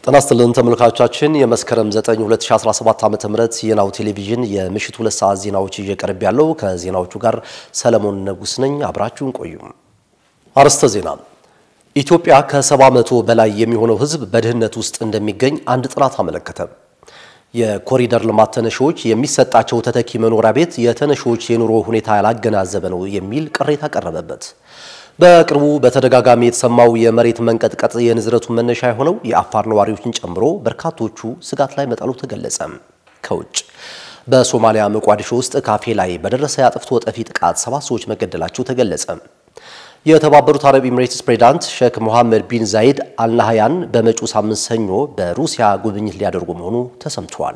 ጤና ይስጥልን ተመልካቾቻችን የመስከረም 9 2017 ዓ.ም የናሁ ቴሌቪዥን የምሽቱ ሁለት ሰዓት ዜናዎች ይዤ ቀርብ ያለው ከዜናዎቹ ጋር ሰለሞን ነጉስ ነኝ። አብራችሁን ቆዩ። አርዕስተ ዜና። ኢትዮጵያ ከ70 በመቶ በላይ የሚሆነው ሕዝብ በድህነት ውስጥ እንደሚገኝ አንድ ጥናት አመለከተ። የኮሪደር ልማት ተነሺዎች የሚሰጣቸው ተተኪ መኖሪያ ቤት የተነሺዎች የኑሮ ሁኔታ ያላገናዘበ ነው የሚል ቅሬታ ቀረበበት። በቅርቡ በተደጋጋሚ የተሰማው የመሬት መንቀጥቀጥ የንዝረቱ መነሻ የሆነው የአፋር ነዋሪዎችን ጨምሮ በርካቶቹ ስጋት ላይ መጣሉ ተገለጸ። ከውጭ በሶማሊያ ሞቃዲሾ ውስጥ ካፌ ላይ በደረሰ የአጥፍቶ ጠፊ ጥቃት ሰባት ሰዎች መገደላቸው ተገለጸ። የተባበሩት አረብ ኤሚሬትስ ፕሬዝዳንት ሼክ ሞሐመድ ቢን ዛይድ አልናህያን በመጪው ሳምንት ሰኞ በሩሲያ ጉብኝት ሊያደርጉ መሆኑ ተሰምተዋል።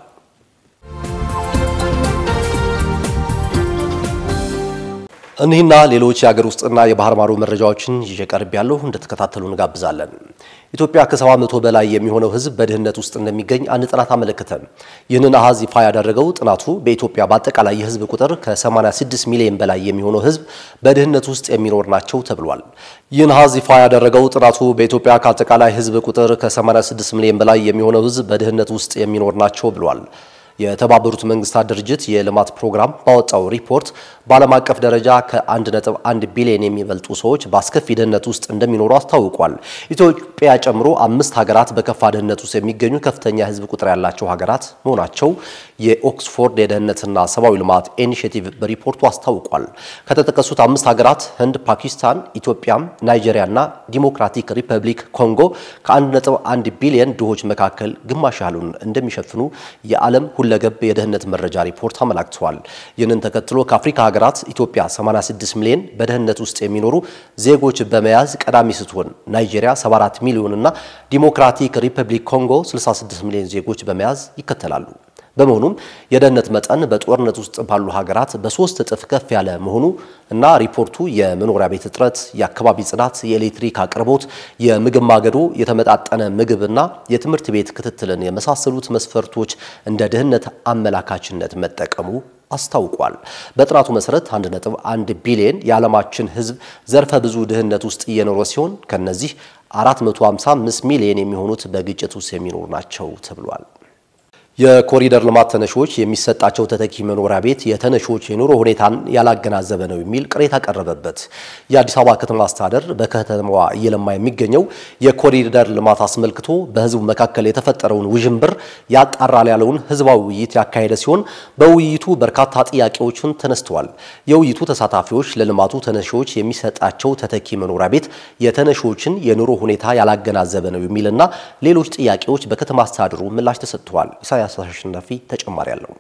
እኒህና ሌሎች የሀገር ውስጥና የባህር ማዶ መረጃዎችን ይዤ ቀርብ ያለሁ እንድትከታተሉ እንጋብዛለን። ኢትዮጵያ ከሰባ መቶ በላይ የሚሆነው ሕዝብ በድህነት ውስጥ እንደሚገኝ አንድ ጥናት አመለከተ። ይህንን አሃዝ ይፋ ያደረገው ጥናቱ በኢትዮጵያ በአጠቃላይ የሕዝብ ቁጥር ከ86 ሚሊዮን በላይ የሚሆነው ሕዝብ በድህነት ውስጥ የሚኖር ናቸው ተብሏል። ይህን አሃዝ ይፋ ያደረገው ጥናቱ በኢትዮጵያ ከአጠቃላይ ሕዝብ ቁጥር ከ86 ሚሊዮን በላይ የሚሆነው ሕዝብ በድህነት ውስጥ የሚኖር ናቸው ብሏል። የተባበሩት መንግስታት ድርጅት የልማት ፕሮግራም ባወጣው ሪፖርት በዓለም አቀፍ ደረጃ ከ1.1 ቢሊዮን የሚበልጡ ሰዎች በአስከፊ ድህነት ውስጥ እንደሚኖሩ አስታውቋል። ኢትዮጵያ ጨምሮ አምስት ሀገራት በከፋ ድህነት ውስጥ የሚገኙ ከፍተኛ የህዝብ ቁጥር ያላቸው ሀገራት መሆናቸው የኦክስፎርድ የደህንነትና ሰብአዊ ልማት ኢኒሽቲቭ በሪፖርቱ አስታውቋል። ከተጠቀሱት አምስት ሀገራት ህንድ፣ ፓኪስታን፣ ኢትዮጵያም፣ ናይጄሪያና ዲሞክራቲክ ሪፐብሊክ ኮንጎ ከ1.1 ቢሊዮን ድሆች መካከል ግማሽ ያህሉን እንደሚሸፍኑ የዓለም ሁለገብ የደህንነት መረጃ ሪፖርት አመላክተዋል። ይህንን ተከትሎ ከአፍሪካ ሀገራት ኢትዮጵያ 86 ሚሊዮን በድህነት ውስጥ የሚኖሩ ዜጎች በመያዝ ቀዳሚ ስትሆን ናይጄሪያ 74 ሚሊዮን እና ዲሞክራቲክ ሪፐብሊክ ኮንጎ 66 ሚሊዮን ዜጎች በመያዝ ይከተላሉ። በመሆኑም የድህነት መጠን በጦርነት ውስጥ ባሉ ሀገራት በሶስት እጥፍ ከፍ ያለ መሆኑ እና ሪፖርቱ የመኖሪያ ቤት እጥረት፣ የአካባቢ ጽዳት፣ የኤሌክትሪክ አቅርቦት፣ የምግብ ማገዶ፣ የተመጣጠነ ምግብና የትምህርት ቤት ክትትልን የመሳሰሉት መስፈርቶች እንደ ድህነት አመላካችነት መጠቀሙ አስታውቋል። በጥናቱ መሰረት 1.1 ቢሊዮን የዓለማችን ሕዝብ ዘርፈ ብዙ ድህነት ውስጥ እየኖረ ሲሆን ከነዚህ 455 ሚሊዮን የሚሆኑት በግጭት ውስጥ የሚኖሩ ናቸው ተብሏል። የኮሪደር ልማት ተነሺዎች የሚሰጣቸው ተተኪ መኖሪያ ቤት የተነሺዎች የኑሮ ሁኔታን ያላገናዘበ ነው የሚል ቅሬታ ቀረበበት። የአዲስ አበባ ከተማ አስተዳደር በከተማዋ እየለማ የሚገኘው የኮሪደር ልማት አስመልክቶ በህዝቡ መካከል የተፈጠረውን ውዥንብር ያጣራል ያለውን ህዝባዊ ውይይት ያካሄደ ሲሆን በውይይቱ በርካታ ጥያቄዎችን ተነስተዋል። የውይይቱ ተሳታፊዎች ለልማቱ ተነሺዎች የሚሰጣቸው ተተኪ መኖሪያ ቤት የተነሺዎችን የኑሮ ሁኔታ ያላገናዘበ ነው የሚልና ሌሎች ጥያቄዎች በከተማ አስተዳደሩ ምላሽ ተሰጥተዋል። ኢሳያስ አሸናፊ ተጨማሪ አለው።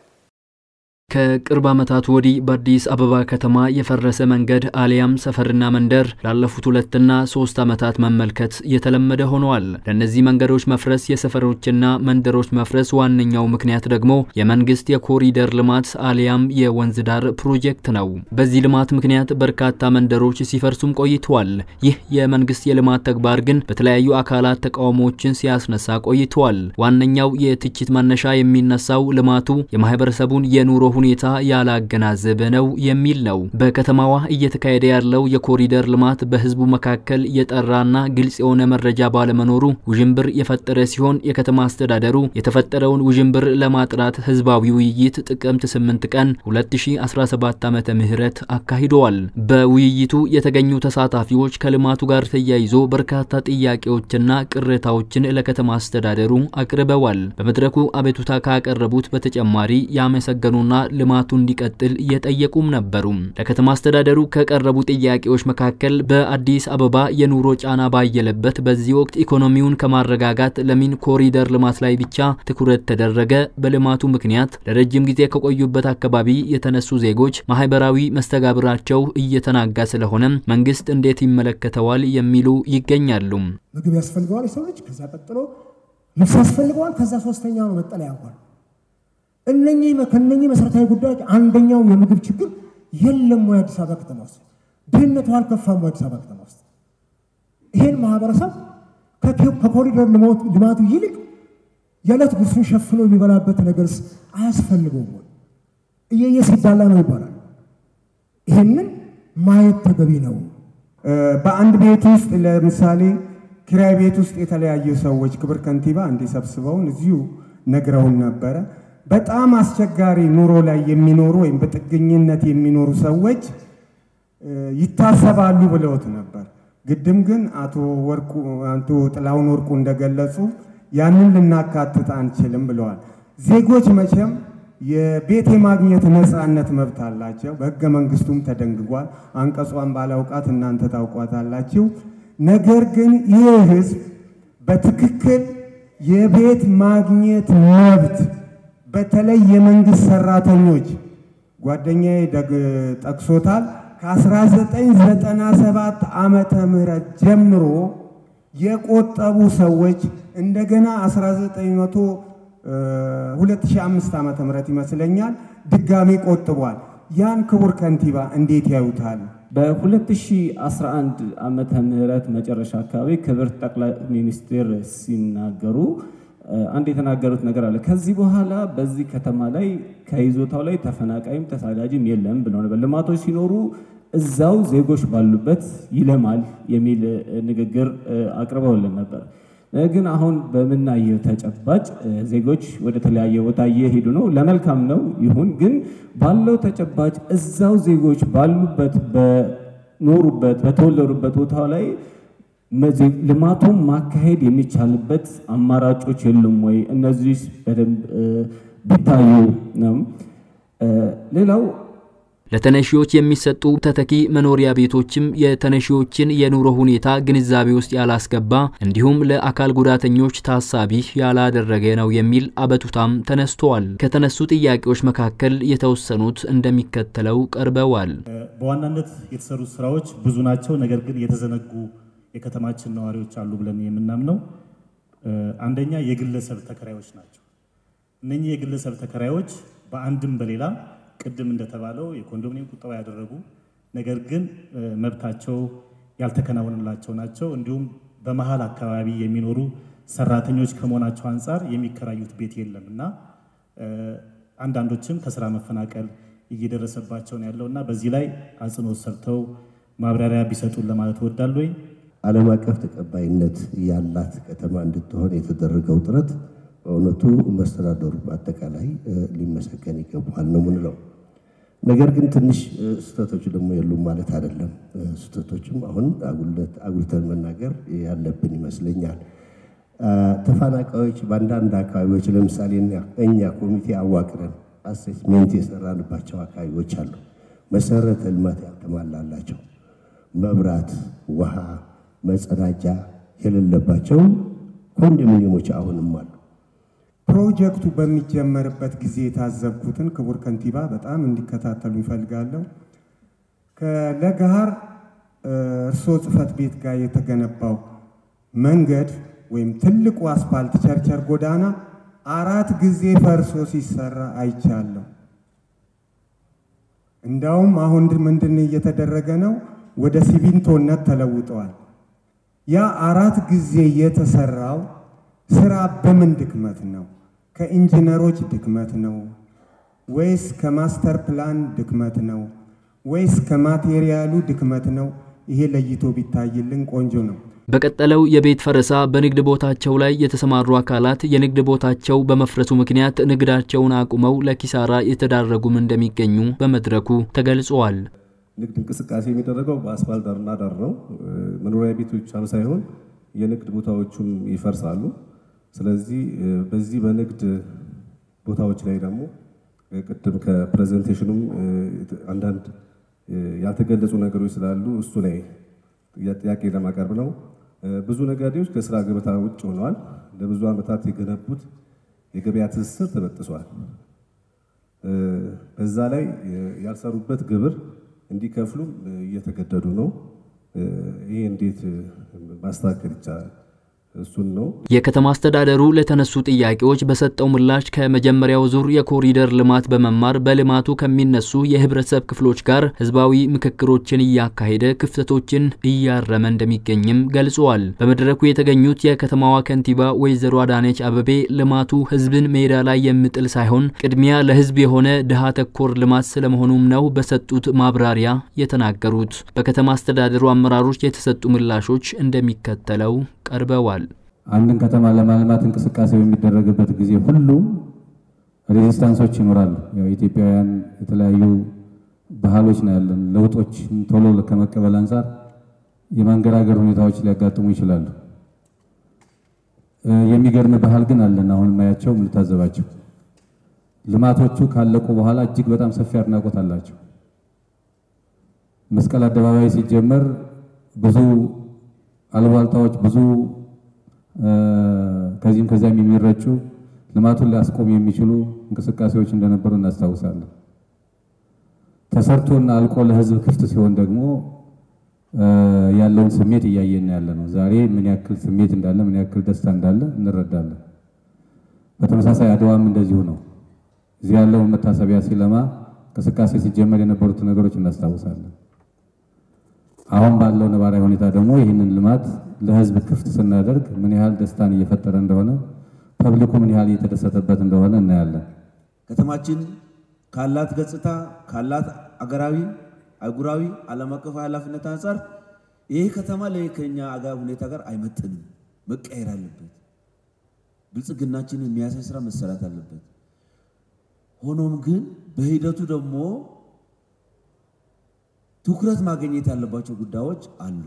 ከቅርብ ዓመታት ወዲህ በአዲስ አበባ ከተማ የፈረሰ መንገድ አሊያም ሰፈርና መንደር ላለፉት ሁለትና ሶስት ዓመታት መመልከት የተለመደ ሆነዋል። ለእነዚህ መንገዶች መፍረስ፣ የሰፈሮችና መንደሮች መፍረስ ዋነኛው ምክንያት ደግሞ የመንግስት የኮሪደር ልማት አሊያም የወንዝ ዳር ፕሮጀክት ነው። በዚህ ልማት ምክንያት በርካታ መንደሮች ሲፈርሱም ቆይተዋል። ይህ የመንግስት የልማት ተግባር ግን በተለያዩ አካላት ተቃውሞዎችን ሲያስነሳ ቆይተዋል። ዋነኛው የትችት መነሻ የሚነሳው ልማቱ የማህበረሰቡን የኑሮ ሁኔታ ያላገናዘበ ነው የሚል ነው። በከተማዋ እየተካሄደ ያለው የኮሪደር ልማት በህዝቡ መካከል የጠራና ግልጽ የሆነ መረጃ ባለመኖሩ ውዥንብር የፈጠረ ሲሆን የከተማ አስተዳደሩ የተፈጠረውን ውዥንብር ለማጥራት ህዝባዊ ውይይት ጥቅምት 8 ቀን 2017 ዓመተ ምህረት አካሂደዋል። በውይይቱ የተገኙ ተሳታፊዎች ከልማቱ ጋር ተያይዞ በርካታ ጥያቄዎችና ቅሬታዎችን ለከተማ አስተዳደሩ አቅርበዋል። በመድረኩ አቤቱታ ካቀረቡት በተጨማሪ ያመሰገኑና ልማቱ እንዲቀጥል እየጠየቁም ነበሩ። ለከተማ አስተዳደሩ ከቀረቡ ጥያቄዎች መካከል በአዲስ አበባ የኑሮ ጫና ባየለበት በዚህ ወቅት ኢኮኖሚውን ከማረጋጋት ለምን ኮሪደር ልማት ላይ ብቻ ትኩረት ተደረገ? በልማቱ ምክንያት ለረጅም ጊዜ ከቆዩበት አካባቢ የተነሱ ዜጎች ማህበራዊ መስተጋብራቸው እየተናጋ ስለሆነ መንግስት እንዴት ይመለከተዋል? የሚሉ ይገኛሉ። ምግብ ያስፈልገዋል የሰው ልጅ፣ ከዛ ቀጥሎ ልብስ ያስፈልገዋል፣ ከዛ ሶስተኛው ነው መጠለያ እንኳን እነኚህ ከነኚህ መሰረታዊ ጉዳዮች አንደኛው የምግብ ችግር የለም ወይ አዲስ አበባ ከተማ ውስጥ ድህነቱ አልከፋም ወይ አዲስ አበባ ከተማ ውስጥ ይሄን ማህበረሰብ ከኮሪደር ልማቱ ይልቅ የዕለት ጉርሱን ሸፍኖ የሚበላበት ነገርስ አያስፈልገውም ወይ እየየ ሲዳላ ነው ይባላል ይሄንን ማየት ተገቢ ነው በአንድ ቤት ውስጥ ለምሳሌ ኪራይ ቤት ውስጥ የተለያዩ ሰዎች ክብር ከንቲባ እንዲሰብስበውን እዚሁ ነግረውን ነበረ። በጣም አስቸጋሪ ኑሮ ላይ የሚኖሩ ወይም በጥገኝነት የሚኖሩ ሰዎች ይታሰባሉ ብለውት ነበር። ግድም ግን አቶ ወርቁ አቶ ጥላሁን ወርቁ እንደገለጹ ያንን ልናካትት አንችልም ብለዋል። ዜጎች መቼም የቤት የማግኘት ነፃነት መብት አላቸው። በሕገ መንግስቱም ተደንግጓል። አንቀጿን ባላውቃት እናንተ ታውቋታላችሁ። ነገር ግን ይህ ህዝብ በትክክል የቤት ማግኘት መብት በተለይ የመንግስት ሰራተኞች ጓደኛዬ ጠቅሶታል። ከ1997 ዓመተ ምህረት ጀምሮ የቆጠቡ ሰዎች እንደገና 1900 2005 ዓመተ ምህረት ይመስለኛል ድጋሚ ቆጥቧል። ያን ክቡር ከንቲባ እንዴት ያዩታል? በ2011 ዓመተ ምህረት መጨረሻ አካባቢ ክብርት ጠቅላይ ሚኒስትር ሲናገሩ አንድ የተናገሩት ነገር አለ። ከዚህ በኋላ በዚህ ከተማ ላይ ከይዞታው ላይ ተፈናቃይም ተሳዳጅም የለም ብለው ነበር። ልማቶች ሲኖሩ እዛው ዜጎች ባሉበት ይለማል የሚል ንግግር አቅርበውልን ነበር። ግን አሁን በምናየው ተጨባጭ ዜጎች ወደ ተለያየ ቦታ እየሄዱ ነው። ለመልካም ነው ይሁን። ግን ባለው ተጨባጭ እዛው ዜጎች ባሉበት በኖሩበት በተወለዱበት ቦታ ላይ ልማቱን ማካሄድ የሚቻልበት አማራጮች የሉም ወይ? እነዚህ በደንብ ቢታዩ ነው። ሌላው ለተነሺዎች የሚሰጡ ተተኪ መኖሪያ ቤቶችም የተነሺዎችን የኑሮ ሁኔታ ግንዛቤ ውስጥ ያላስገባ እንዲሁም ለአካል ጉዳተኞች ታሳቢ ያላደረገ ነው የሚል አቤቱታም ተነስተዋል። ከተነሱ ጥያቄዎች መካከል የተወሰኑት እንደሚከተለው ቀርበዋል። በዋናነት የተሰሩ ስራዎች ብዙ ናቸው። ነገር ግን የተዘነጉ የከተማችን ነዋሪዎች አሉ ብለን የምናምነው አንደኛ የግለሰብ ተከራዮች ናቸው። እነኚህ የግለሰብ ተከራዮች በአንድም በሌላ ቅድም እንደተባለው የኮንዶሚኒየም ቁጠባ ያደረጉ ነገር ግን መብታቸው ያልተከናወነላቸው ናቸው። እንዲሁም በመሀል አካባቢ የሚኖሩ ሰራተኞች ከመሆናቸው አንጻር የሚከራዩት ቤት የለም እና አንዳንዶችም ከስራ መፈናቀል እየደረሰባቸው ነው ያለው እና በዚህ ላይ አጽንኦት ሰርተው ማብራሪያ ቢሰጡን ለማለት እወዳለሁ። ዓለም አቀፍ ተቀባይነት ያላት ከተማ እንድትሆን የተደረገው ጥረት በእውነቱ መስተዳደሩ በአጠቃላይ ሊመሰገን ይገባዋል ነው ምንለው። ነገር ግን ትንሽ ስህተቶች ደግሞ የሉም ማለት አይደለም። ስህተቶችም አሁን አጉልተን መናገር ያለብን ይመስለኛል። ተፈናቃዮች በአንዳንድ አካባቢዎች ለምሳሌ እኛ ኮሚቴ አዋቅረን አሴስሜንት የሰራንባቸው አካባቢዎች አሉ። መሰረተ ልማት ያልተሟላላቸው መብራት፣ ውሃ፣ መጸዳጃ የሌለባቸው ኮንዶሚኒየሞች አሁንም አሉ። ፕሮጀክቱ በሚጀመርበት ጊዜ የታዘብኩትን ክቡር ከንቲባ በጣም እንዲከታተሉ ይፈልጋለሁ። ከለገሃር እርስዎ ጽሕፈት ቤት ጋር የተገነባው መንገድ ወይም ትልቁ አስፋልት ቸርቸር ጎዳና አራት ጊዜ ፈርሶ ሲሰራ አይቻለሁ። እንዳውም አሁን ምንድን እየተደረገ ነው? ወደ ሲሚንቶነት ተለውጠዋል። ያ አራት ጊዜ የተሰራው ስራ በምን ድክመት ነው? ከኢንጂነሮች ድክመት ነው ወይስ ከማስተር ፕላን ድክመት ነው ወይስ ከማቴሪያሉ ድክመት ነው? ይሄ ለይቶ ቢታይልን ቆንጆ ነው። በቀጠለው የቤት ፈረሳ በንግድ ቦታቸው ላይ የተሰማሩ አካላት የንግድ ቦታቸው በመፍረሱ ምክንያት ንግዳቸውን አቁመው ለኪሳራ የተዳረጉም እንደሚገኙ በመድረኩ ተገልጸዋል። ንግድ እንቅስቃሴ የሚደረገው በአስፋልት ዳርና ዳር ነው። መኖሪያ ቤቶች ብቻም ሳይሆን የንግድ ቦታዎቹም ይፈርሳሉ። ስለዚህ በዚህ በንግድ ቦታዎች ላይ ደግሞ ቅድም ከፕሬዘንቴሽኑም አንዳንድ ያልተገለጹ ነገሮች ስላሉ እሱ ላይ ጥያቄ ለማቀርብ ነው። ብዙ ነጋዴዎች ከስራ ገበታ ውጭ ሆነዋል። ለብዙ ዓመታት የገነቡት የገበያ ትስስር ተበጥሷል። በዛ ላይ ያልሰሩበት ግብር እንዲከፍሉም እየተገደዱ ነው። ይሄ እንዴት ማስተካከል ይቻላል? እሱን ነው። የከተማ አስተዳደሩ ለተነሱ ጥያቄዎች በሰጠው ምላሽ ከመጀመሪያው ዙር የኮሪደር ልማት በመማር በልማቱ ከሚነሱ የህብረተሰብ ክፍሎች ጋር ህዝባዊ ምክክሮችን እያካሄደ ክፍተቶችን እያረመ እንደሚገኝም ገልጸዋል። በመድረኩ የተገኙት የከተማዋ ከንቲባ ወይዘሮ አዳነች አበቤ ልማቱ ህዝብን ሜዳ ላይ የሚጥል ሳይሆን ቅድሚያ ለህዝብ የሆነ ድሃ ተኮር ልማት ስለመሆኑም ነው በሰጡት ማብራሪያ የተናገሩት። በከተማ አስተዳደሩ አመራሮች የተሰጡ ምላሾች እንደሚከተለው ቀርበዋል። አንድን ከተማ ለማልማት እንቅስቃሴ በሚደረግበት ጊዜ ሁሉ ሬዚስታንሶች ይኖራሉ። ያው ኢትዮጵያውያን የተለያዩ ባህሎች ነው ያለን። ለውጦች ቶሎ ከመቀበል አንጻር የማንገራገር ሁኔታዎች ሊያጋጥሙ ይችላሉ። የሚገርም ባህል ግን አለን። አሁን ማያቸው የምንታዘባቸው ልማቶቹ ካለቁ በኋላ እጅግ በጣም ሰፊ አድናቆት አላቸው። መስቀል አደባባይ ሲጀመር ብዙ አልባልታዎች ብዙ ከዚህም ከዚያም የሚረጩ ልማቱን ሊያስቆም የሚችሉ እንቅስቃሴዎች እንደነበሩ እናስታውሳለን። ተሰርቶና አልቆ ለህዝብ ክፍት ሲሆን ደግሞ ያለውን ስሜት እያየን ያለ ነው። ዛሬ ምን ያክል ስሜት እንዳለ፣ ምን ያክል ደስታ እንዳለ እንረዳለን። በተመሳሳይ አድዋም እንደዚሁ ነው። እዚህ ያለውን መታሰቢያ ሲለማ እንቅስቃሴ ሲጀመር የነበሩትን ነገሮች እናስታውሳለን። አሁን ባለው ነባራዊ ሁኔታ ደግሞ ይህንን ልማት ለህዝብ ክፍት ስናደርግ ምን ያህል ደስታን እየፈጠረ እንደሆነ ፐብሊኩ ምን ያህል እየተደሰተበት እንደሆነ እናያለን። ከተማችን ካላት ገጽታ ካላት አገራዊ፣ አህጉራዊ፣ ዓለም አቀፍ ኃላፊነት አንጻር ይህ ከተማ ላይ ከኛ አገር ሁኔታ ጋር አይመጥንም፣ መቀየር አለበት። ብልጽግናችንን የሚያሳይ ስራ መሰራት አለበት። ሆኖም ግን በሂደቱ ደግሞ ትኩረት ማግኘት ያለባቸው ጉዳዮች አሉ።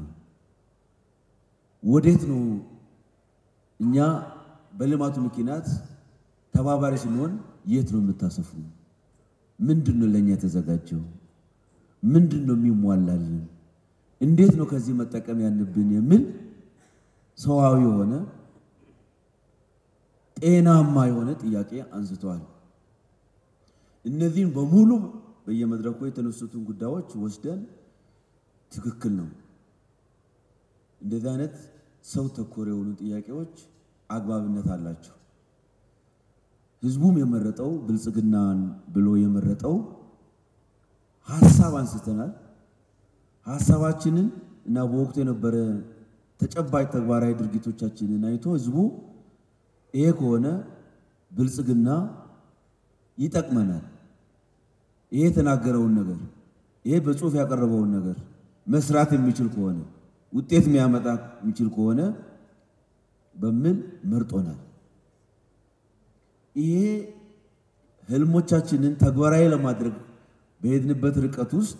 ወዴት ነው እኛ በልማቱ ምክንያት ተባባሪ ስንሆን የት ነው የምታሰፉ? ምንድን ነው ለእኛ የተዘጋጀው? ምንድን ነው የሚሟላልን? እንዴት ነው ከዚህ መጠቀም ያንብን? የሚል ሰዋዊ የሆነ ጤናማ የሆነ ጥያቄ አንስተዋል። እነዚህን በሙሉ በየመድረኩ የተነሱትን ጉዳዮች ወስደን ትክክል ነው እንደዚህ አይነት ሰው ተኮር የሆኑ ጥያቄዎች አግባብነት አላቸው። ህዝቡም የመረጠው ብልጽግናን ብሎ የመረጠው ሀሳብ አንስተናል። ሀሳባችንን እና በወቅቱ የነበረ ተጨባጭ ተግባራዊ ድርጊቶቻችንን አይቶ ህዝቡ ይሄ ከሆነ ብልጽግና ይጠቅመናል፣ ይሄ የተናገረውን ነገር ይሄ በጽሁፍ ያቀረበውን ነገር መስራት የሚችል ከሆነ ውጤት የሚያመጣ የሚችል ከሆነ በሚል መርጦናል። ይሄ ህልሞቻችንን ተግባራዊ ለማድረግ በሄድንበት ርቀት ውስጥ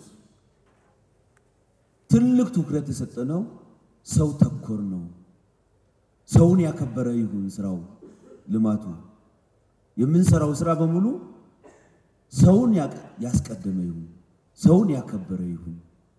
ትልቅ ትኩረት የሰጠነው ሰው ተኮር ነው። ሰውን ያከበረ ይሁን ስራው፣ ልማቱ፣ የምንሰራው ስራ በሙሉ ሰውን ያስቀደመ ይሁን፣ ሰውን ያከበረ ይሁን።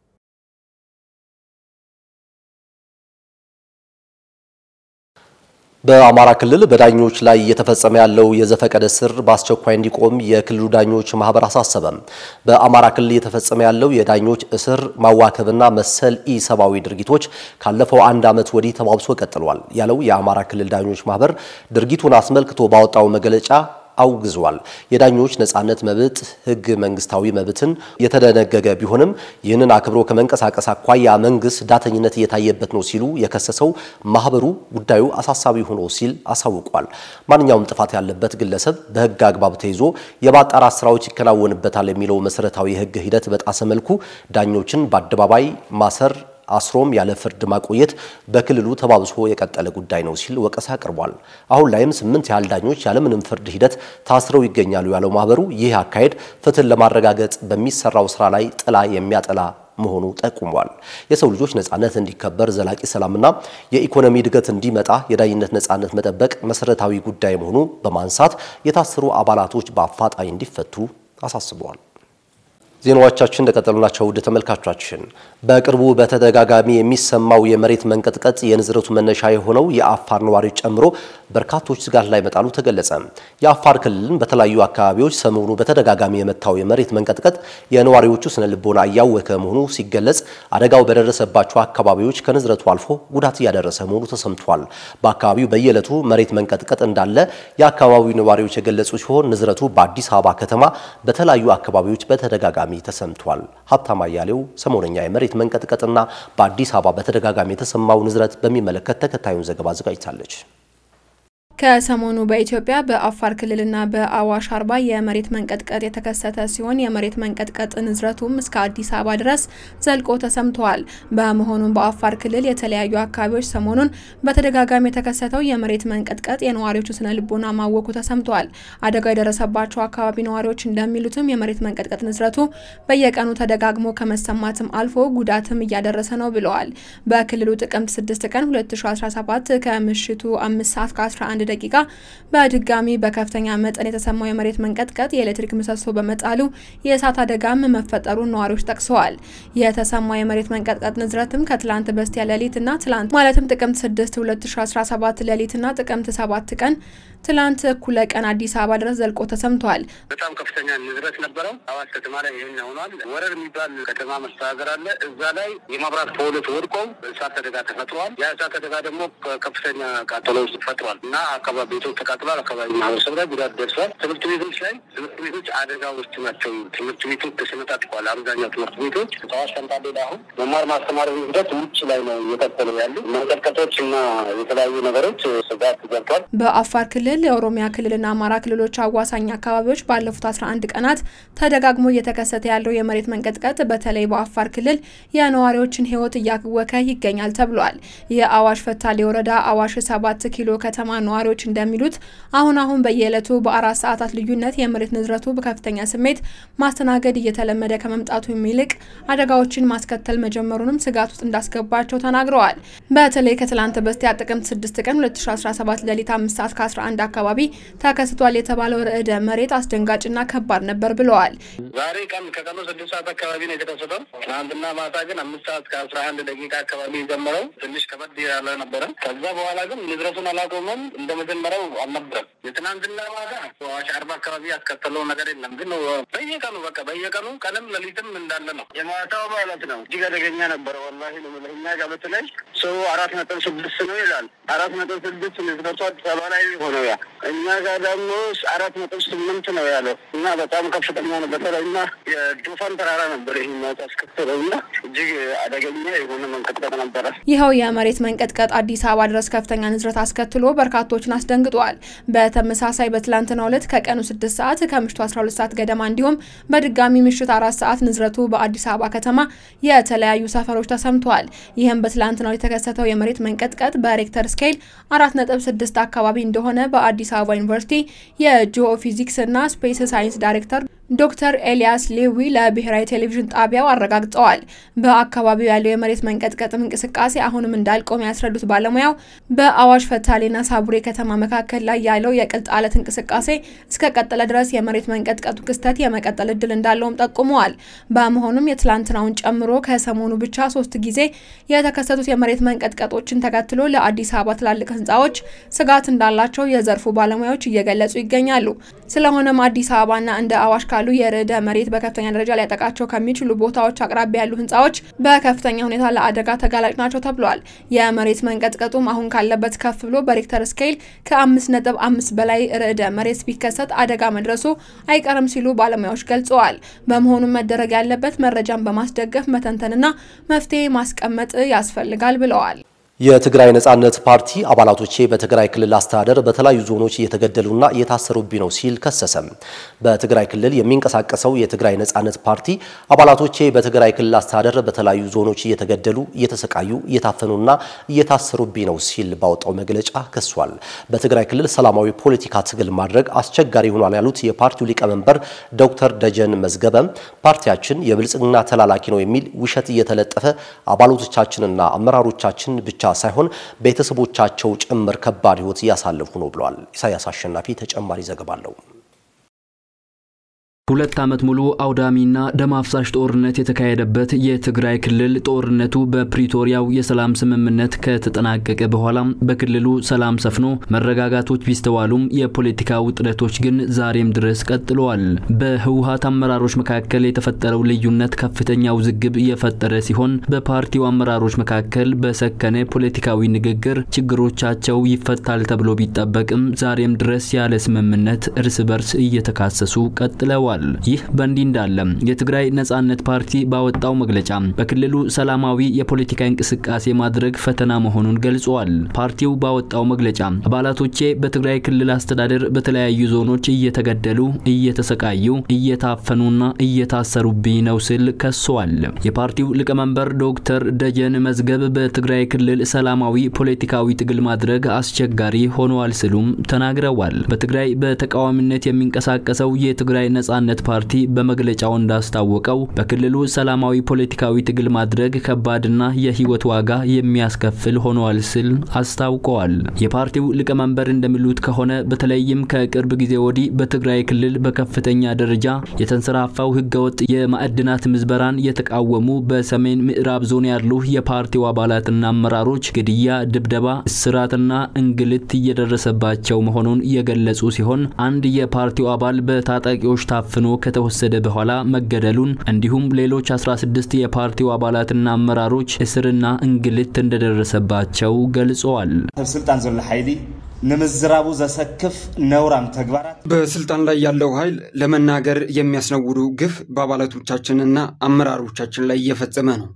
በአማራ ክልል በዳኞች ላይ እየተፈጸመ ያለው የዘፈቀደ እስር በአስቸኳይ እንዲቆም የክልሉ ዳኞች ማህበር አሳሰበም። በአማራ ክልል እየተፈጸመ ያለው የዳኞች እስር፣ ማዋከብና መሰል ኢሰብአዊ ድርጊቶች ካለፈው አንድ ዓመት ወዲህ ተባብሶ ቀጥሏል ያለው የአማራ ክልል ዳኞች ማህበር ድርጊቱን አስመልክቶ ባወጣው መግለጫ አውግዟል። የዳኞች ነጻነት መብት ህግ መንግስታዊ መብትን የተደነገገ ቢሆንም ይህንን አክብሮ ከመንቀሳቀስ አኳያ መንግስት ዳተኝነት እየታየበት ነው ሲሉ የከሰሰው ማህበሩ ጉዳዩ አሳሳቢ ሆኖ ሲል አሳውቋል። ማንኛውም ጥፋት ያለበት ግለሰብ በህግ አግባብ ተይዞ የማጣራት ስራዎች ይከናወንበታል የሚለው መሰረታዊ የህግ ሂደት በጣሰ መልኩ ዳኞችን በአደባባይ ማሰር አስሮም ያለ ፍርድ ማቆየት በክልሉ ተባብሶ የቀጠለ ጉዳይ ነው ሲል ወቀሳ አቅርቧል። አሁን ላይም ስምንት ያህል ዳኞች ያለምንም ፍርድ ሂደት ታስረው ይገኛሉ ያለው ማህበሩ ይህ አካሄድ ፍትህን ለማረጋገጥ በሚሰራው ስራ ላይ ጥላ የሚያጠላ መሆኑ ጠቁሟል። የሰው ልጆች ነጻነት እንዲከበር፣ ዘላቂ ሰላምና የኢኮኖሚ እድገት እንዲመጣ የዳኝነት ነጻነት መጠበቅ መሰረታዊ ጉዳይ መሆኑ በማንሳት የታሰሩ አባላቶች በአፋጣኝ እንዲፈቱ አሳስበዋል። ዜናዎቻችን እንደቀጠሉ ናቸው። ውድ ተመልካቾቻችን በቅርቡ በተደጋጋሚ የሚሰማው የመሬት መንቀጥቀጥ የንዝረቱ መነሻ የሆነው የአፋር ነዋሪዎች ጨምሮ በርካቶች ስጋት ላይ መጣሉ ተገለጸ። የአፋር ክልልን በተለያዩ አካባቢዎች ሰሞኑ በተደጋጋሚ የመታው የመሬት መንቀጥቀጥ የነዋሪዎቹ ስነ ልቦና እያወከ መሆኑ ሲገለጽ፣ አደጋው በደረሰባቸው አካባቢዎች ከንዝረቱ አልፎ ጉዳት እያደረሰ መሆኑ ተሰምቷል። በአካባቢው በየዕለቱ መሬት መንቀጥቀጥ እንዳለ የአካባቢው ነዋሪዎች የገለጹ ሲሆን ንዝረቱ በአዲስ አበባ ከተማ በተለያዩ አካባቢዎች በተደጋጋሚ ተሰምቷል። ሀብታም አያሌው ሰሞነኛ የመሬት መንቀጥቀጥና በአዲስ አበባ በተደጋጋሚ የተሰማው ንዝረት በሚመለከት ተከታዩን ዘገባ አዘጋጅታለች። ከሰሞኑ በኢትዮጵያ በአፋር ክልልና በአዋሽ አርባ የመሬት መንቀጥቀጥ የተከሰተ ሲሆን የመሬት መንቀጥቀጥ ንዝረቱም እስከ አዲስ አበባ ድረስ ዘልቆ ተሰምተዋል። በመሆኑም በአፋር ክልል የተለያዩ አካባቢዎች ሰሞኑን በተደጋጋሚ የተከሰተው የመሬት መንቀጥቀጥ የነዋሪዎቹ ስነ ልቦና ማወኩ ተሰምተዋል። አደጋው የደረሰባቸው አካባቢ ነዋሪዎች እንደሚሉትም የመሬት መንቀጥቀጥ ንዝረቱ በየቀኑ ተደጋግሞ ከመሰማትም አልፎ ጉዳትም እያደረሰ ነው ብለዋል። በክልሉ ጥቅምት 6 ቀን 2017 ከምሽቱ 5 ሰዓት ከ11 ደቂቃ በድጋሚ በከፍተኛ መጠን የተሰማው የመሬት መንቀጥቀጥ የኤሌክትሪክ ምሰሶ በመጣሉ የእሳት አደጋም መፈጠሩን ነዋሪዎች ጠቅሰዋል። የተሰማው የመሬት መንቀጥቀጥ ንዝረትም ከትላንት በስቲያ ሌሊትና ትላንት ማለትም ጥቅምት 6 2017 ሌሊትና ጥቅምት 7 ቀን ትላንት እኩለ ቀን አዲስ አበባ ድረስ ዘልቆ ተሰምቷል። በጣም ከፍተኛ ንዝረት ነበረው። አዋሽ ከተማ ላይ ይህን ሆኗል። ወረር የሚባል ከተማ መስተዳደር አለ። እዛ ላይ የመብራት ፖሎች ወድቀው እሳት አደጋ ተፈጥሯል። ያ እሳት አደጋ ደግሞ ከፍተኛ ቃጠሎች ፈጥሯል እና አካባቢ ቤቶች ተቃጥሏል። አካባቢ ማህበረሰብ ላይ ጉዳት ደርሷል። ትምህርት ቤቶች ላይ ትምህርት ቤቶች አደጋ ውስጥ ናቸው። ትምህርት ቤቶች ተሰነጣጥቀዋል። አብዛኛው ትምህርት ቤቶች ከአዋሽ ፈንታሌ ላይ አሁን መማር ማስተማር ሂደት ውጭ ላይ ነው እየቀጠሉ ያሉ መንቀጥቀጦች እና የተለያዩ ነገሮች ስጋት ገብቷል። በአፋር ክልል የኦሮሚያ ክልልና አማራ ክልሎች አዋሳኝ አካባቢዎች ባለፉት 11 ቀናት ተደጋግሞ እየተከሰተ ያለው የመሬት መንቀጥቀጥ በተለይ በአፋር ክልል የነዋሪዎችን ሕይወት እያወከ ይገኛል ተብሏል። የአዋሽ ፈታሌ ወረዳ አዋሽ ሰባት ኪሎ ከተማ ነዋሪዎች እንደሚሉት አሁን አሁን በየዕለቱ በአራት ሰዓታት ልዩነት የመሬት ንዝረቱ በከፍተኛ ስሜት ማስተናገድ እየተለመደ ከመምጣቱ የሚልቅ አደጋዎችን ማስከተል መጀመሩንም ስጋት ውስጥ እንዳስገባቸው ተናግረዋል። በተለይ ከትላንት በስቲያ ጥቅምት 6 ቀን 2017 ሌሊት 5 ሰዓት ከ11 አካባቢ ተከስቷል የተባለው ርዕደ መሬት አስደንጋጭና ከባድ ነበር ብለዋል። ዛሬ ቀን ከቀኑ ስድስት ሰዓት አካባቢ ነው የተከሰተው። ትናንትና ማታ ግን አምስት ሰዓት ከአስራ አንድ ደቂቃ አካባቢ የጀመረው ትንሽ ከበድ ያለ ነበረ። ከዛ በኋላ ግን ንዝረቱን አላቆመም። እንደ መጀመሪያው አልነበረም። የትናንትና ማታ አዋሽ አርባ አካባቢ ያስከተለው ነገር የለም። ግን በየቀኑ በቃ በየቀኑ ቀንም ሌሊትም እንዳለ ነው። የማታው ማለት ነው እጅግ አደገኛ ነበረ። ወላሂ ነው የምልህ። እኛ ጋር በተለይ ሰው አራት ነጥብ ስድስት ነው ይላል። አራት ነጥብ ስድስት ንዝረቱ አዲስ አበባ ላይ ሆነው ያ እኛ ጋር ደግሞ አራት ነጥብ ስምንት ነው ያለው እና በጣም ከፍተኛ ነው። በተለይ እና የዶፋን ተራራ ነበር ይህ ማት ያስከተለው እና እጅግ አደገኛ የሆነ መንቀጥቀጥ ነበረ። ይኸው የመሬት መንቀጥቀጥ አዲስ አበባ ድረስ ከፍተኛ ንዝረት አስከትሎ በርካቶችን አስደንግጧል። በተመሳሳይ በትላንትናው ዕለት ከቀኑ 6 ሰዓት ከምሽቱ 12 ሰዓት ገደማ እንዲሁም በድጋሚ ምሽት አራት ሰዓት ንዝረቱ በአዲስ አበባ ከተማ የተለያዩ ሰፈሮች ተሰምተዋል። ይህም በትላንትናው የተከሰተው የመሬት መንቀጥቀጥ በሬክተር ስኬል 4.6 አካባቢ እንደሆነ በአዲስ አበባ ዩኒቨርሲቲ የጂኦ ፊዚክስ እና ስፔስ ሳይንስ ዳይሬክተር ዶክተር ኤልያስ ሌዊ ለብሔራዊ ቴሌቪዥን ጣቢያው አረጋግጠዋል። በአካባቢው ያለው የመሬት መንቀጥቀጥም እንቅስቃሴ አሁንም እንዳልቆመ ያስረዱት ባለሙያው በአዋሽ ፈታሌና ሳቡሬ ከተማ መካከል ላይ ያለው የቅልጥ አለት እንቅስቃሴ እስከ ቀጠለ ድረስ የመሬት መንቀጥቀጡ ክስተት የመቀጠል እድል እንዳለውም ጠቁመዋል። በመሆኑም የትላንትናውን ጨምሮ ከሰሞኑ ብቻ ሶስት ጊዜ የተከሰቱት የመሬት መንቀጥቀጦችን ተከትሎ ለአዲስ አበባ ትላልቅ ህንፃዎች ስጋት እንዳላቸው የዘርፉ ባለሙያዎች እየገለጹ ይገኛሉ። ስለሆነም አዲስ አበባና እንደ አዋሽ ካሉ የርዕደ መሬት በከፍተኛ ደረጃ ሊያጠቃቸው ከሚችሉ ቦታዎች አቅራቢያ ያሉ ህንፃዎች በከፍተኛ ሁኔታ ለአደጋ ተጋላጭ ናቸው ተብሏል። የመሬት መንቀጥቀጡም አሁን ካለበት ከፍ ብሎ በሬክተር ስኬል ከአምስት ነጥብ አምስት በላይ ርዕደ መሬት ቢከሰት አደጋ መድረሱ አይቀርም ሲሉ ባለሙያዎች ገልጸዋል። በመሆኑም መደረግ ያለበት መረጃን በማስደገፍ መተንተንና መፍትሄ ማስቀመጥ ያስፈልጋል ብለዋል። የትግራይ ነጻነት ፓርቲ አባላቶቼ በትግራይ ክልል አስተዳደር በተለያዩ ዞኖች እየተገደሉና እየታሰሩብኝ ነው ሲል ከሰሰ። በትግራይ ክልል የሚንቀሳቀሰው የትግራይ ነጻነት ፓርቲ አባላቶቼ በትግራይ ክልል አስተዳደር በተለያዩ ዞኖች እየተገደሉ፣ እየተሰቃዩ፣ እየታፈኑና እየታሰሩብኝ ነው ሲል ባወጣው መግለጫ ከሷል። በትግራይ ክልል ሰላማዊ ፖለቲካ ትግል ማድረግ አስቸጋሪ ሆኗል ያሉት የፓርቲው ሊቀመንበር ዶክተር ደጀን መዝገበ ፓርቲያችን የብልጽግና ተላላኪ ነው የሚል ውሸት እየተለጠፈ አባላቶቻችንና አመራሮቻችን ብቻ ሳይሆን ቤተሰቦቻቸው ጭምር ከባድ ሕይወት እያሳለፉ ነው ብለዋል። ኢሳያስ አሸናፊ ተጨማሪ ዘገባ አለው። ሁለት ዓመት ሙሉ አውዳሚና ደም አፍሳሽ ጦርነት የተካሄደበት የትግራይ ክልል ጦርነቱ በፕሪቶሪያው የሰላም ስምምነት ከተጠናቀቀ በኋላ በክልሉ ሰላም ሰፍኖ መረጋጋቶች ቢስተዋሉም የፖለቲካ ውጥረቶች ግን ዛሬም ድረስ ቀጥለዋል። በህወሀት አመራሮች መካከል የተፈጠረው ልዩነት ከፍተኛ ውዝግብ የፈጠረ ሲሆን በፓርቲው አመራሮች መካከል በሰከነ ፖለቲካዊ ንግግር ችግሮቻቸው ይፈታል ተብሎ ቢጠበቅም ዛሬም ድረስ ያለ ስምምነት እርስ በርስ እየተካሰሱ ቀጥለዋል። ይህ በእንዲህ እንዳለ የትግራይ ነጻነት ፓርቲ ባወጣው መግለጫ በክልሉ ሰላማዊ የፖለቲካ እንቅስቃሴ ማድረግ ፈተና መሆኑን ገልጿል። ፓርቲው ባወጣው መግለጫ አባላቶቼ በትግራይ ክልል አስተዳደር በተለያዩ ዞኖች እየተገደሉ፣ እየተሰቃዩ፣ እየታፈኑና እየታሰሩብኝ ነው ሲል ከሷል። የፓርቲው ሊቀመንበር ዶክተር ደጀን መዝገብ በትግራይ ክልል ሰላማዊ ፖለቲካዊ ትግል ማድረግ አስቸጋሪ ሆነዋል ሲሉም ተናግረዋል። በትግራይ በተቃዋሚነት የሚንቀሳቀሰው የትግራይ ነጻነት ፓርቲ በመግለጫው እንዳስታወቀው በክልሉ ሰላማዊ ፖለቲካዊ ትግል ማድረግ ከባድና የህይወት ዋጋ የሚያስከፍል ሆኗል ሲል አስታውቀዋል። የፓርቲው ሊቀመንበር እንደሚሉት ከሆነ በተለይም ከቅርብ ጊዜ ወዲህ በትግራይ ክልል በከፍተኛ ደረጃ የተንሰራፋው ህገወጥ የማዕድናት ምዝበራን የተቃወሙ በሰሜን ምዕራብ ዞን ያሉ የፓርቲው አባላትና አመራሮች ግድያ፣ ድብደባ፣ እስራትና እንግልት እየደረሰባቸው መሆኑን የገለጹ ሲሆን አንድ የፓርቲው አባል በታጣቂዎች ታፍኖ ከተወሰደ በኋላ መገደሉን እንዲሁም ሌሎች 16 የፓርቲው አባላትና አመራሮች እስርና እንግልት እንደደረሰባቸው ገልጸዋል። ስልጣን ዘሎ ኃይሊ ንምዝራቡ ዘሰክፍ ነውራም ተግባራት በስልጣን ላይ ያለው ኃይል ለመናገር የሚያስነውሩ ግፍ በአባላቶቻችንና አመራሮቻችን ላይ እየፈጸመ ነው።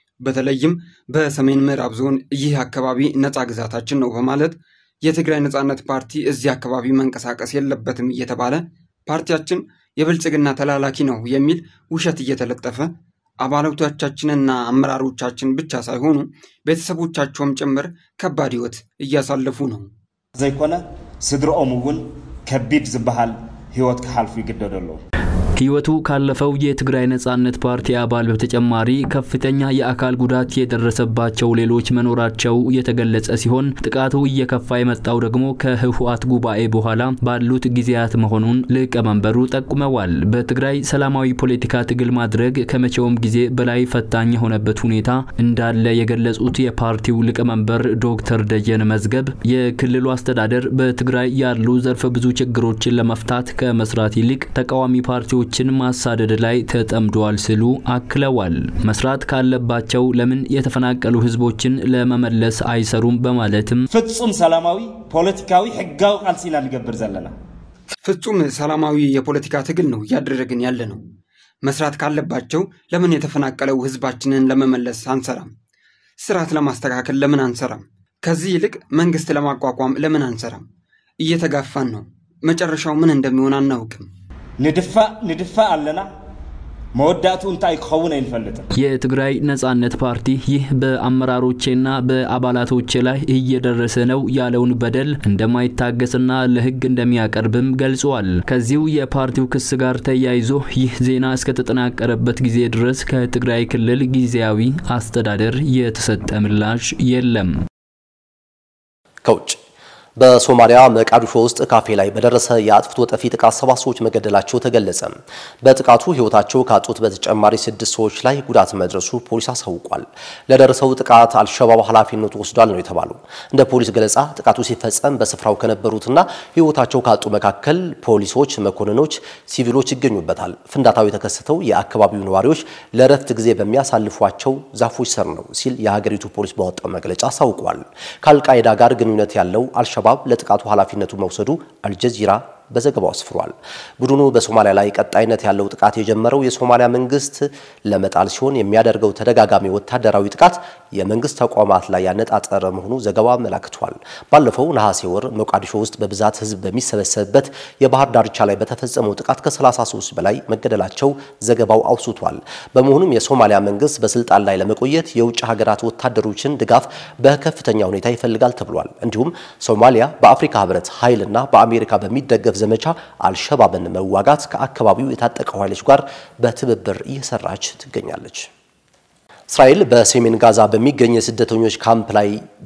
በተለይም በሰሜን ምዕራብ ዞን ይህ አካባቢ ነፃ ግዛታችን ነው በማለት የትግራይ ነፃነት ፓርቲ እዚህ አካባቢ መንቀሳቀስ የለበትም እየተባለ ፓርቲያችን የብልጽግና ተላላኪ ነው የሚል ውሸት እየተለጠፈ አባላቶቻችንና አመራሮቻችን ብቻ ሳይሆኑ ቤተሰቦቻቸውም ጭምር ከባድ ህይወት እያሳለፉ ነው። ዘይኮነ ስድሮኦም እውን ከቢድ ዝበሃል ህይወት ክሓልፉ ይግደዱ ኣለዉ ህይወቱ ካለፈው የትግራይ ነጻነት ፓርቲ አባል በተጨማሪ ከፍተኛ የአካል ጉዳት የደረሰባቸው ሌሎች መኖራቸው የተገለጸ ሲሆን ጥቃቱ እየከፋ የመጣው ደግሞ ከህወሓት ጉባኤ በኋላ ባሉት ጊዜያት መሆኑን ሊቀመንበሩ ጠቁመዋል። በትግራይ ሰላማዊ ፖለቲካ ትግል ማድረግ ከመቼውም ጊዜ በላይ ፈታኝ የሆነበት ሁኔታ እንዳለ የገለጹት የፓርቲው ሊቀመንበር ዶክተር ደጀን መዝገብ የክልሉ አስተዳደር በትግራይ ያሉ ዘርፈ ብዙ ችግሮችን ለመፍታት ከመስራት ይልቅ ተቃዋሚ ፓርቲዎች ችን ማሳደድ ላይ ተጠምደዋል ሲሉ አክለዋል። መስራት ካለባቸው ለምን የተፈናቀሉ ህዝቦችን ለመመለስ አይሰሩም በማለትም ፍጹም ሰላማዊ ፖለቲካዊ ሕጋዊ ቃልሲና ንገብር ዘለና ፍጹም ሰላማዊ የፖለቲካ ትግል ነው እያደረግን ያለ ነው። መስራት ካለባቸው ለምን የተፈናቀለው ህዝባችንን ለመመለስ አንሰራም? ስርዓት ለማስተካከል ለምን አንሰራም? ከዚህ ይልቅ መንግስት ለማቋቋም ለምን አንሰራም? እየተጋፋን ነው። መጨረሻው ምን እንደሚሆን አናውቅም። ንድፋእ ንድፋእ ኣለና መወዳእቱ እንታይ ክኸውን አይንፈልጥም። የትግራይ ነጻነት ፓርቲ ይህ በአመራሮቼና በአባላቶቼ ላይ እየደረሰ ነው ያለውን በደል እንደማይታገስና ለህግ እንደሚያቀርብም ገልጿል። ከዚሁ የፓርቲው ክስ ጋር ተያይዞ ይህ ዜና እስከተጠናቀረበት ጊዜ ድረስ ከትግራይ ክልል ጊዜያዊ አስተዳደር የተሰጠ ምላሽ የለም። ከውጭ በሶማሊያ መቃዲሾ ውስጥ ካፌ ላይ በደረሰ የአጥፍቶ ጠፊ ጥቃት ሰባት ሰዎች መገደላቸው ተገለጸ። በጥቃቱ ህይወታቸው ካጡት በተጨማሪ ስድስት ሰዎች ላይ ጉዳት መድረሱ ፖሊስ አሳውቋል። ለደረሰው ጥቃት አልሸባብ ኃላፊነቱ ወስዷል ነው የተባለው። እንደ ፖሊስ ገለጻ ጥቃቱ ሲፈጸም በስፍራው ከነበሩትና ህይወታቸው ካጡ መካከል ፖሊሶች፣ መኮንኖች፣ ሲቪሎች ይገኙበታል። ፍንዳታው የተከሰተው የአካባቢው ነዋሪዎች ለረፍት ጊዜ በሚያሳልፏቸው ዛፎች ስር ነው ሲል የሀገሪቱ ፖሊስ ባወጣው መግለጫ አሳውቋል። ከአልቃይዳ ጋር ግንኙነት ያለው አልሸባብ ለጥቃቱ ኃላፊነቱ መውሰዱ አልጀዚራ በዘገባው አስፍሯል። ቡድኑ በሶማሊያ ላይ ቀጣይነት ያለው ጥቃት የጀመረው የሶማሊያ መንግስት ለመጣል ሲሆን የሚያደርገው ተደጋጋሚ ወታደራዊ ጥቃት የመንግስት ተቋማት ላይ ያነጣጠረ መሆኑ ዘገባው አመላክቷል። ባለፈው ነሐሴ ወር ሞቃዲሾ ውስጥ በብዛት ህዝብ በሚሰበሰብበት የባህር ዳርቻ ላይ በተፈጸመው ጥቃት ከ33 በላይ መገደላቸው ዘገባው አውስቷል። በመሆኑም የሶማሊያ መንግስት በስልጣን ላይ ለመቆየት የውጭ ሀገራት ወታደሮችን ድጋፍ በከፍተኛ ሁኔታ ይፈልጋል ተብሏል። እንዲሁም ሶማሊያ በአፍሪካ ህብረት ኃይልና በአሜሪካ በሚደገፍ ዘመቻ አልሸባብን መዋጋት ከአካባቢው የታጠቀው ኃይሎች ጋር በትብብር እየሰራች ትገኛለች። እስራኤል በሰሜን ጋዛ በሚገኝ የስደተኞች ካምፕ ላይ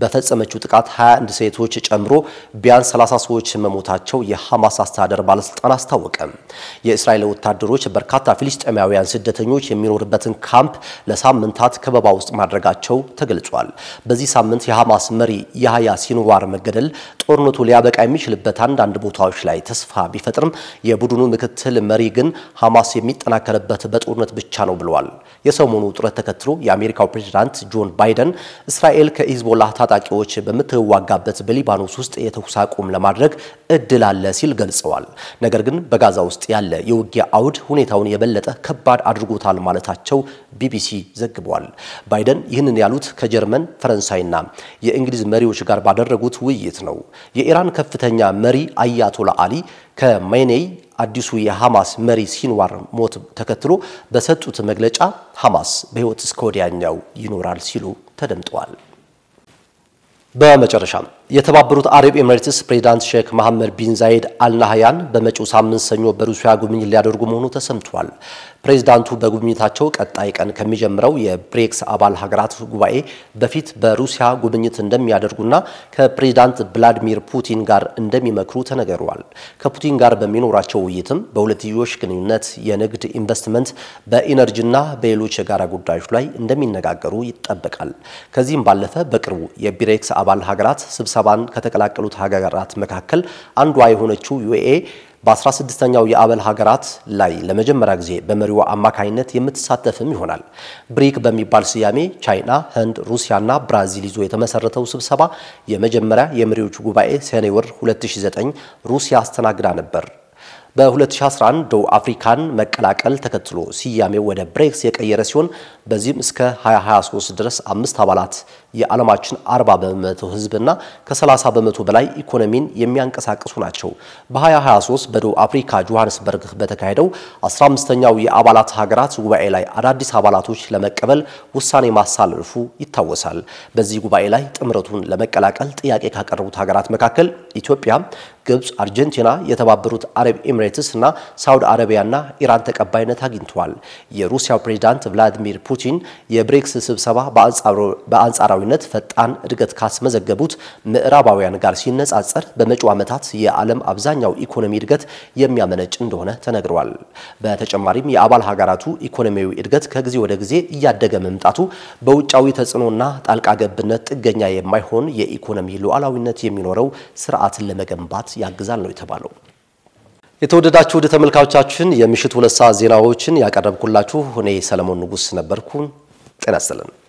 በፈጸመችው ጥቃት 21 ሴቶች ጨምሮ ቢያንስ 30 ሰዎች መሞታቸው የሐማስ አስተዳደር ባለስልጣን አስታወቀ። የእስራኤል ወታደሮች በርካታ ፊልስጤማውያን ስደተኞች የሚኖርበትን ካምፕ ለሳምንታት ከበባ ውስጥ ማድረጋቸው ተገልጿል። በዚህ ሳምንት የሐማስ መሪ ያህያ ሲንዋር መገደል ጦርነቱ ሊያበቃ የሚችልበት አንዳንድ ቦታዎች ላይ ተስፋ ቢፈጥርም የቡድኑ ምክትል መሪ ግን ሐማስ የሚጠናከርበት በጦርነት ብቻ ነው ብለዋል። የሰሞኑ ውጥረት ተከትሎ የአሜሪካው ፕሬዝዳንት ጆን ባይደን እስራኤል ከሂዝቦላህ ታጣቂዎች በምትዋጋበት በሊባኖስ ውስጥ የተኩስ አቁም ለማድረግ እድል አለ ሲል ገልጸዋል። ነገር ግን በጋዛ ውስጥ ያለ የውጊያ አውድ ሁኔታውን የበለጠ ከባድ አድርጎታል ማለታቸው ቢቢሲ ዘግቧል። ባይደን ይህንን ያሉት ከጀርመን ፈረንሳይና የእንግሊዝ መሪዎች ጋር ባደረጉት ውይይት ነው። የኢራን ከፍተኛ መሪ አያቶላ አሊ ከሜኔይ አዲሱ የሐማስ መሪ ሲንዋር ሞት ተከትሎ በሰጡት መግለጫ ሐማስ በሕይወት እስከ ወዲያኛው ይኖራል ሲሉ ተደምጠዋል። በመጨረሻም የተባበሩት አረብ ኤሚሬትስ ፕሬዚዳንት ሼክ መሐመድ ቢን ዛይድ አልናህያን በመጪው ሳምንት ሰኞ በሩሲያ ጉብኝት ሊያደርጉ መሆኑ ተሰምቷል። ፕሬዚዳንቱ በጉብኝታቸው ቀጣይ ቀን ከሚጀምረው የብሬክስ አባል ሀገራት ጉባኤ በፊት በሩሲያ ጉብኝት እንደሚያደርጉና ከፕሬዚዳንት ቭላዲሚር ፑቲን ጋር እንደሚመክሩ ተነግሯል። ከፑቲን ጋር በሚኖራቸው ውይይትም በሁለትዮሽ ግንኙነት፣ የንግድ ኢንቨስትመንት፣ በኢነርጂና በሌሎች የጋራ ጉዳዮች ላይ እንደሚነጋገሩ ይጠበቃል። ከዚህም ባለፈ በቅርቡ የብሬክስ አባል ሀገራት ስብሰባን ከተቀላቀሉት ሀገራት መካከል አንዷ የሆነችው ዩኤ በ16ኛው የአባል ሀገራት ላይ ለመጀመሪያ ጊዜ በመሪዋ አማካኝነት የምትሳተፍም ይሆናል። ብሪክ በሚባል ስያሜ ቻይና፣ ህንድ፣ ሩሲያና ብራዚል ይዞ የተመሰረተው ስብሰባ የመጀመሪያ የመሪዎቹ ጉባኤ ሰኔ ወር 2009 ሩሲያ አስተናግዳ ነበር። በ2011 ደቡብ አፍሪካን መቀላቀል ተከትሎ ስያሜው ወደ ብሬክስ የቀየረ ሲሆን በዚህም እስከ 2023 ድረስ አምስት አባላት የዓለማችን 40 በመቶ ህዝብና ከ30 በመቶ በላይ ኢኮኖሚን የሚያንቀሳቅሱ ናቸው። በ2023 በደቡብ አፍሪካ ጆሃንስበርግ በተካሄደው 15ኛው የአባላት ሀገራት ጉባኤ ላይ አዳዲስ አባላቶች ለመቀበል ውሳኔ ማሳለፉ ይታወሳል። በዚህ ጉባኤ ላይ ጥምረቱን ለመቀላቀል ጥያቄ ካቀረቡት ሀገራት መካከል ኢትዮጵያ፣ ግብፅ፣ አርጀንቲና፣ የተባበሩት አረብ ኤሚሬትስ እና ሳውዲ አረቢያና ኢራን ተቀባይነት አግኝተዋል። የሩሲያው ፕሬዚዳንት ቭላዲሚር ፑቲን የብሬክስ ስብሰባ በአንጻራዊነት ፈጣን እድገት ካስመዘገቡት ምዕራባውያን ጋር ሲነጻጸር በመጪው ዓመታት የዓለም አብዛኛው ኢኮኖሚ እድገት የሚያመነጭ እንደሆነ ተነግሯል። በተጨማሪም የአባል ሀገራቱ ኢኮኖሚያዊ እድገት ከጊዜ ወደ ጊዜ እያደገ መምጣቱ በውጫዊ ተጽዕኖና ጣልቃ ገብነት ጥገኛ የማይሆን የኢኮኖሚ ሉዓላዊነት የሚኖረው ስርዓትን ለመገንባት ያግዛል ነው የተባለው። የተወደዳችሁ ወደ ተመልካቾቻችን የምሽቱ ሁለት ሰዓት ዜናዎችን ያቀረብኩላችሁ እኔ ሰለሞን ንጉስ ነበርኩ። ጤና ይስጥልን።